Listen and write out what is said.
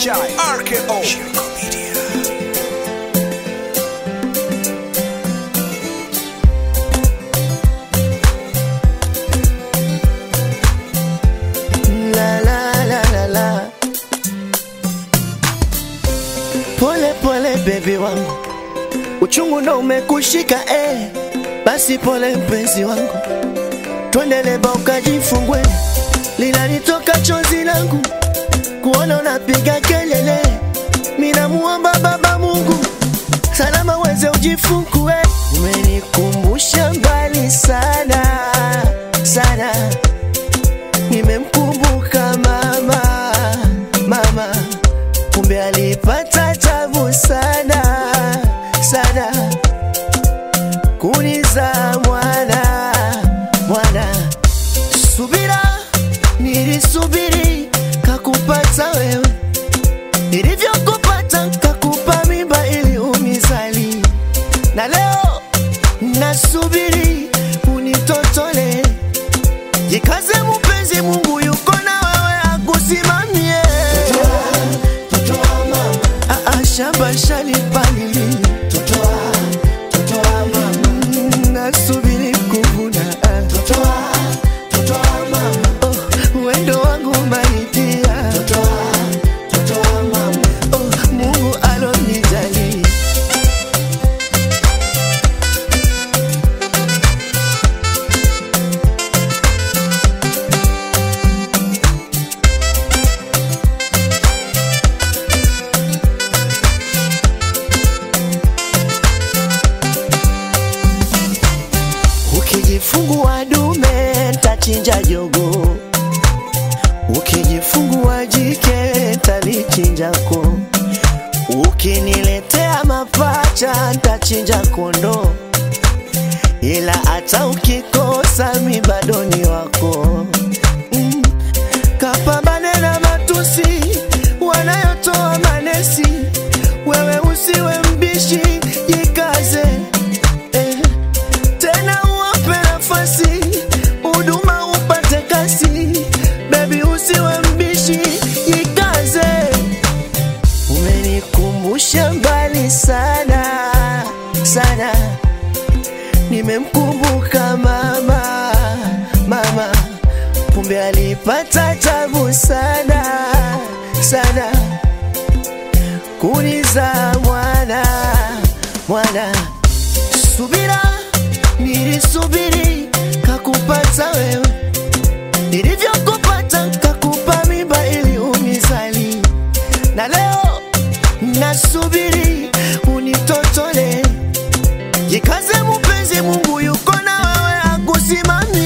Chai RKO Shirko Media La la la la la. Pole pole baby wangu, uchungu ndo umekushika eh. Basi pole mpenzi wangu, twende leba ukajifungue, linalitoka chozi langu kuona unapiga kelele. Minamuomba Baba Mungu salama weze ujifungue. Umenikumbusha mbali sana sana nimemkumbuka mama mama, kumbe alipata tabu sana sana kuniza mwana mwana. Subira nilisubiri kakupata wewe, nilivyokupata kakupa mimba ili unizali, na leo nasubiri unitotole Jikaze mpenzi, Mungu yuko na wewe akusimamie. Ah, ah, shamba shalipalili Mm, nasubiri kuvuna Ah. Oh, wendo wangu maitia Oh, Mungu alonijali Ukijifungua dume ntachinja jogo, ukijifungua jike talichinjako, ukiniletea mapacha ntachinja kondo, ila hata ukikosa mi bado ni wako. Mm. Kapambane na matusi wanayotoa manesi, wewe usiwe mbishi, jikaze eh tena uwape nafasi huduma upate kasi bebi usiwe mbishi jikaze umenikumbusha mbali sana sana nimemkumbuka mama mama kumbe alipata tabu sana sana kuniza mwana mwana subira nilisubiri kakupata wewe nilivyokupata kakupa mimba ili unizali na leo nasubiri unitotole jikaze mpenzi mungu yuko na wewe akusimamie